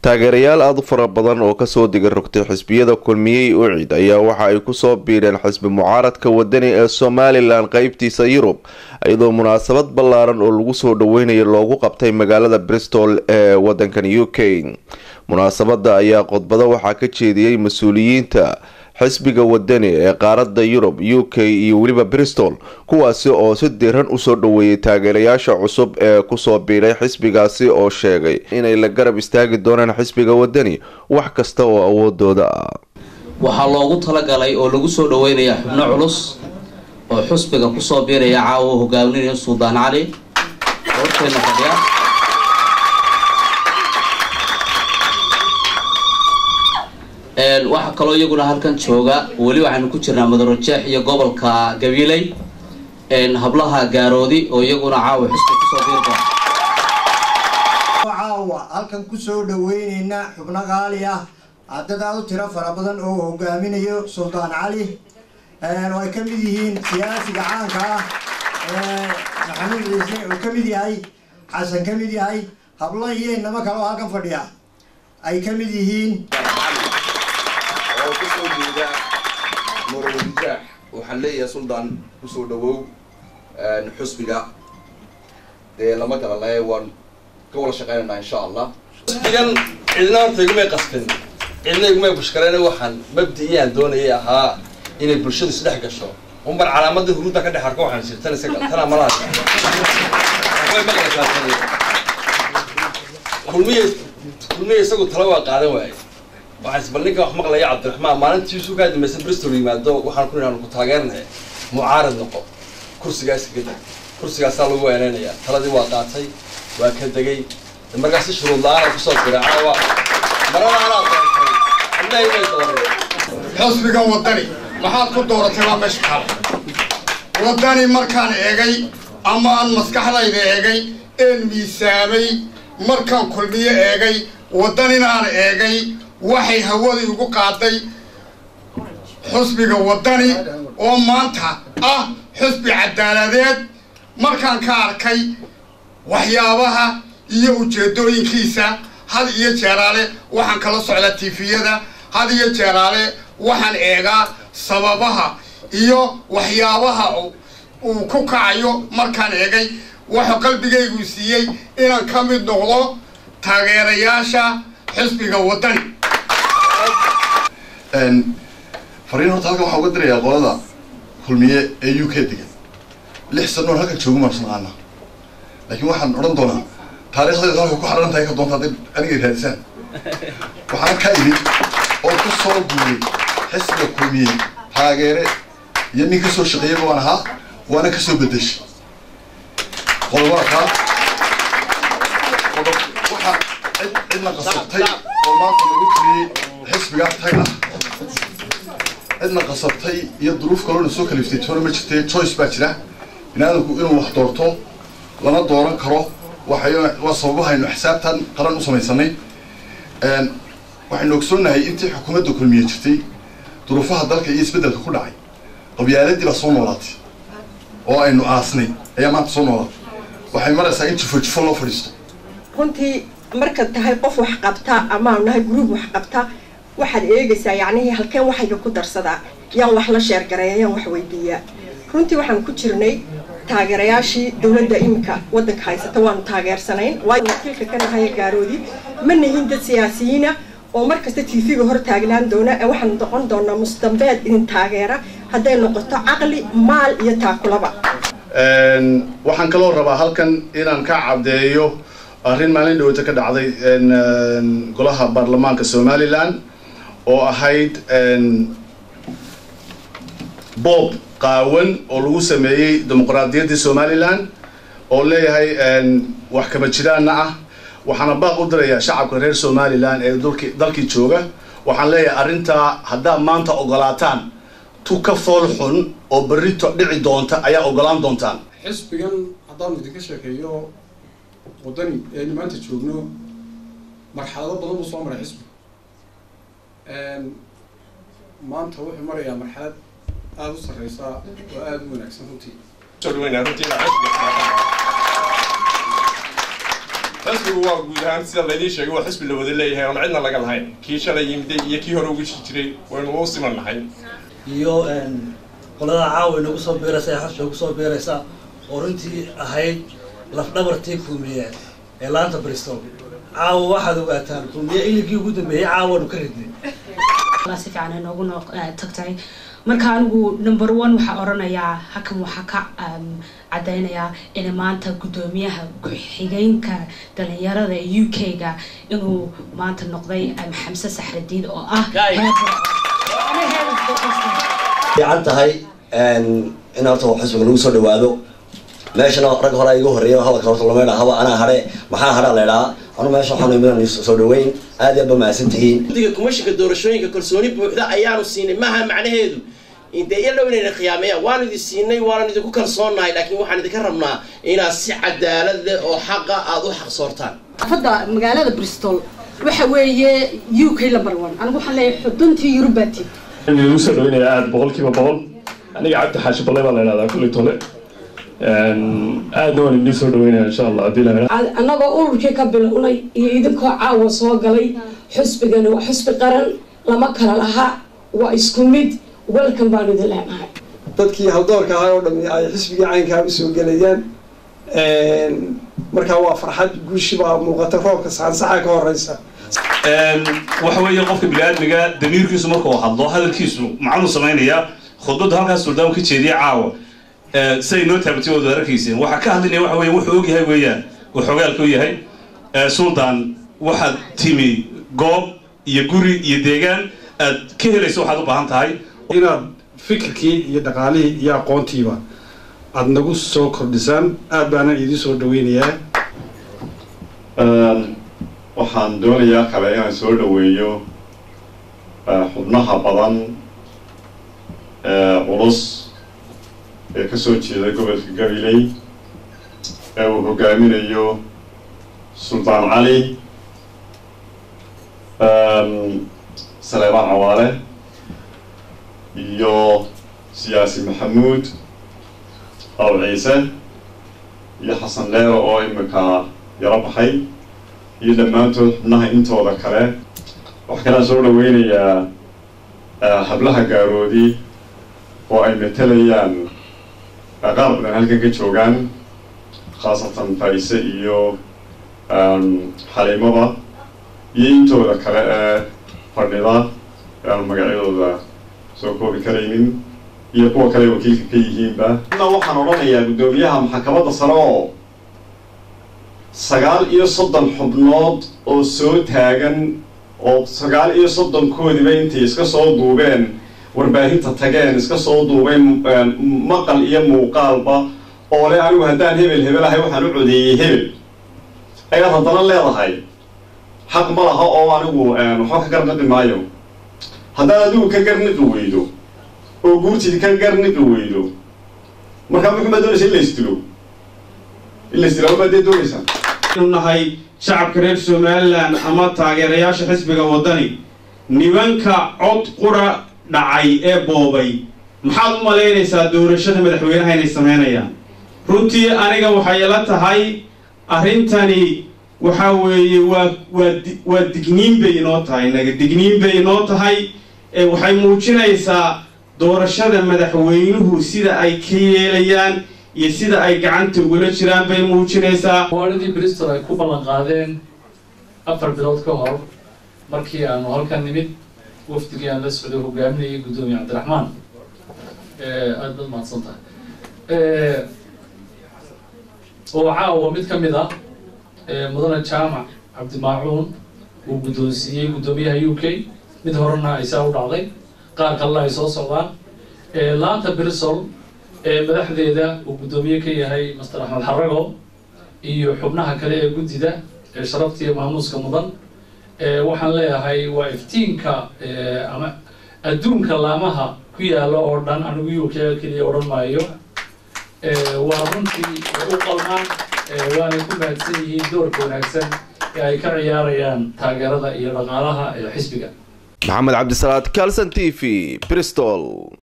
taageerayaal aada u fara badan oo kasoo diga rogtay xisbiyada kulmiyey ucid ayaa waxa ay kusoo biireen xisbi mucaaradka wadani ee somalilan qeybtiisa yurub iyadoo munaasabad ballaaran oo lagu soo dhaweynayo loogu qabtay magaalada bristol ee wadankan u k munaasabada ayaa qodbado waxaa ka jeediyey mas-uuliyiinta xisbiga wadani ee qaaradda yurub u k iyo weliba bristol kuwaasi oo si diiran usoo dhaweeyay taageerayaasha cusub ee kusoo biiray xisbigaasi oo sheegay inay la garab istaagi doonaan xisbiga wadani wax kasta oo awoodooda ah waxaa loogu talagalay oo lagu soo dhaweynayaa xubno culus oo xusbiga kusoo biiraya caawa u hogaaminayo suldaan cali horteena fadhiya waxaa kaloo iyaguna halkan jooga weli waxaynu ku jirnaa madarojeex iyo gobolka gabiley hablaha gaaroodi oo iyaguna caawa xusbi kusoo biirba caawa halkan kusoo dhaweyneyna xubno qaali ah dad aada u tiro fara badan oo hogaaminayo suldaan cali oo ay ka mid yihiin siyaasiga caanka ah maxamuud ciise oo ka mid yahay xasan ka mid yahay hablo iyo inamo kale oo halkan fadhiya ay ka mid yihiin oo kusoo jeeda murawadijaax waxaan leeyahay suldaan kusoo dhawow xusbiga dee lama kala lae waan ka wada shaqeynanaa insha allah xusbigan cidna horta igumay qasbin cidna igumay bushkareen waxaan mabdi-iyaan doonayay ahaa inay bulshadu isdhex gasho unbar calaamada huruudda ka dhex arko waxaan sir tan isaga tana malaha way maqlaysaa tani kulmiye kulmiye isagu tala waa qaadan waaye waxaan isbal ninka wax maqlaya cabdiraxmaan maalintiisu kaa dambaysa bristol yimaado waxaan ku nidhaanu ku taageernaya mucaarad noqo kursigaas kaga deg kursigaasaa lagu weeneynaya taladii waa qaatay waa ka degay markaasi shuruud la-aana kusoo diray caawa marada anaa doortay cidnahay may doorin xusbiga wadani maxaad ku dooratay waa meesha kale wadani markaan eegay ama aan maskaxdayda eegay een miisaamay markaan kulmiyo eegay wadanina aan eegay waxay hawadii ugu qaaday xusbiga wadani oo maanta ah xusbi cadaaladeed markaan ka arkay waxyaabaha iyo ujeedooyinkiisa had iyo jeeraale waxaan kala socdaa tifiyada had iyo jeeraale waxaan eegaa sababaha iyo waxyaabaha uu ku kacayo markaan eegay wuxuu qalbigaygu siiyey inaan ka mid noqdo taageerayaasha xisbiga wadani fariin horta halkan waxaa uga dirayaa qolada kulmiye ee u k degan lix sanoon halkan joogu maan naqaana laakiin waxaan odhan doonaa taariikhdayda halka ku xaran tahay ka doonta hadday anigay raadisaan waxaan ka idhi oo ku soo guuray xisbiga kulmiye taageere iyo nin kasoo shaqeeyaba waan ahaa waana kasoo bedeshay qodobada kaa qodob waxaa cid cidna qasabtay oo maanta lagu tiriyey xisbiga tag ah cidna qasabtay iyo duruuf kaloona soo kaliftay toona ma jirtee choice baa jira binaadamku inuu wax doorto lama dooran karo waxay waa sababahaynu xisaabtan qaran u samaysanay waxaynu ogsoonnahay intii xukuumadda kulmiye jirtay duruufaha dalka iyo isbeddelka ku dhacay qabyaaladii baa soo noolaatay oo aynu aasnay ayaa maanta soo noolaatay waxay maraysaa in jifo jifo loo fadhiisto runtii markaad tahay qof wax qabta amaanu nahay gruub wax qabta waxaad eegaysaa yacnihii halkeen waxayga ku darsadaa yaan wax la sheergareeya yaan wax weydiiyaa runtii waxaan ku jirnay taageerayaashii dowladda iminka waddanka haysata waanu taageersanayn waayo wakiilka ka nahaya gaaroodi ma nihin dad siyaasiyiina oo markasta tv-ga hor taagnaan doona ee waxaan noqon doonaa musdambeed idin taageera hadday noqoto caqli maal iyo taakulaba waxaan kaloo rabaa halkan inaan ka caddeeyo arrin maalin dhaweyta ka dhacday golaha baarlamaanka somalilan oo ahayd boob qaawan oo lagu sameeyey dimuqraadiyaddii somalilan oo leeyahay wax kama jiraanna ah waxaana baaq u dirayaa shacabka reer somalilan ee dulki dalkii jooga waxaan leeyahay arrintaa haddaad maanta ogolaataan tu ka fool xun oo berrito dhici doonta ayaa ogolaan doontaan xisbigan haddaanu idinka sheekeeyo waddani aynu maanta joogno marxalado badan buu soo maray xisbiga maanta wuxuu marayaa marxalad aada u sarreysa oo aada u wanaagsan runtii xisbigu waa guud ahaan sida laydin sheegay waa xisbi la wada leeyahay oon cidna laga lahayn kii shalay yimiday iyo kii hore uga jiray waynu u siman nahay iyo qolada caawa inagu soo biiraysa ee xabsiga kusoo biiraysa oo runtii ahayd lafdhabartii kulmiye ee laanta bristol caawa waxaad ogaataan kulmiye iligii ugu dambeeyey caawanu ka ridnay si fiican inoogu noo tagtay marka anigu number one waxaa oranayaa hakan waxaa ka caddaynayaa in maanta guddoomiyaha ku-xigeenka dhalinyarada ee u k-ga inuu maanta noqday xamse saxradiid oo ah fiican tahay in horta xisbiga lagu soo dhawaado meeshana rag hore igu horeeya hadalka horta lama idhaa haba anaa hadhe maxaa hadhaa la idhaa anu meesha waxaanu imidan soo dhaweyn aad iyo ba mahadsan tihiin guddiga kumashinka doorashooyinka kalsooni buuxda ayaanu siinay maaha macnaheedu intee iyo dhow inayna khiyaameeyaan waanu idin siinay waanu idinku kalsoonnahay laakiin waxaan idinka rabnaa inaad si cadaalad leh oo xaqa aada u xaqsoortaan xaafadda magaalada bristol waxa weeye u k number one anigu waxaan leeyahay xuduntii yurubati lagu soo dhaweynaya aada boqolkiiba boqol aniga cabdi xaashi balle baa la idhahdaa kulli tole aadna waan idin soo dhaweynaya insha allah haddii la annagoo ururkii ka bilownay iyo idinkoo caawa soo galay xusbigani waa xusbi qaran lama kala laha waa isku mid welcome baanu idin leenahay dadkii haldoorka ahaa oo dhami ay xisbigii caynkaa usoo gelayaan markaa waa farxad guushi baa muuqata roobka saansaxa ka horeysa waxa weeye qofka bini-aadmiga damiirkiisu markuu hadlo hadalkiisu macnuu samaynayaa khudbadda halkaas suldaanku ka jeediya caawa siday noo taabatay waad arkayseen waxaa ka hadlinaya waxa weeye wuxuu og yahay weeyaan uu xogaalka u yahay suldaan waxaad timi goob iyo guri iyo deegaan aad ka helayso waxaad u baahan tahay inaad fikirkii iyo dhaqaalihii iyo aqoontiiba aada nagu soo kordhisaan aad baana idiin soo dhaweynayaa waxaan doonayaa kale inaan soo dhaweeyo xubnaha badan ee culus ee ka soo jeeda gobolka gabiley ee uu hogaaminayo suldaan cali saleebaan cawaale iyo siyaasi maxamuud aw ciise iyo xasan leero oo imika yaro baxay iyo dhammaantood xubnaha intooda kale waxaa kalaan soo dhaweynayaa hablaha gaaroodi oo ay matelayaan qaar badan halkan ka joogaan khaasatan faise iyo xaliimada iyo intooda kale ee fadhida ee aan magacyadooda soo koobi karaynin iyo kuwa kale wakiilka ka yihiinba waxaan odhanayaa guddoomiyaha maxkamadda sare oo sagaal iyo soddon xubnood oo soo taagan oo sagaal iyo soddonkoodiba intay iska soo duubeen warbaahinta tageen iska soo duubeen maqal iyo muuqaalba oo le anigu haddaan hebel hebel ahay waxaan u codeeyey hebel ayaad haddana leedahay xaq ma laha oo anigu waxba ka garniqi maayo haddaad adigu ka garniqi weydo oo guurtid ka garniqi weydo markaa muxumaa doonaysa in la isdilo in la isdilo amaad dee doonaysaa inu nahay shacabka reer somalilan ama taageerayaasha xisbiga waddani nimanka cod qura dhacay ee boobay maxaad u malaynaysaa doorashada madaxweynaha inay sameynayaan runtii aniga waxay ila tahay arrintani waxa weeye waa waa waa digniin bay inoo tahay naga digniin bay inoo tahay waxay muujinaysaa doorashada madaxweynuhu sida ay ka yeelayaan iyo sida ay gacanta ugula jiraan bay muujinaysaa waaladii bristol ay ku ballan qaadeen afar bilood ka hor markii aanu halkan nimid wafdigii aan la socday hogaaminayay guddoomiye cabdiraxmaan aada baad mahadsan tahay oo caawa mid ka mid ah mudane jaamac cabdimaacuun uu guddoonsiiyey guddoomiyaha u k mid horena ay saa u dhacday qaar kalena ay soo socdaan laanta bristol ee madaxdeeda uu guddoomiye ka yahay master axmed xarago iyo xubnaha kale ee guddida ee sharafta iyo maamuuska mudan waxaan leeyahay waa iftiinka ama adduunka laamaha ku yaalla oo dhan anigu u k keliya odhan maayo waa runtii u qalmaan waanay ku mahadsan yihiin doorka wanaagsan ee ay ka ciyaarayaan taageerada iyo dhaqaalaha ee xisbiga maxamed cabdisalaad calson t v bristol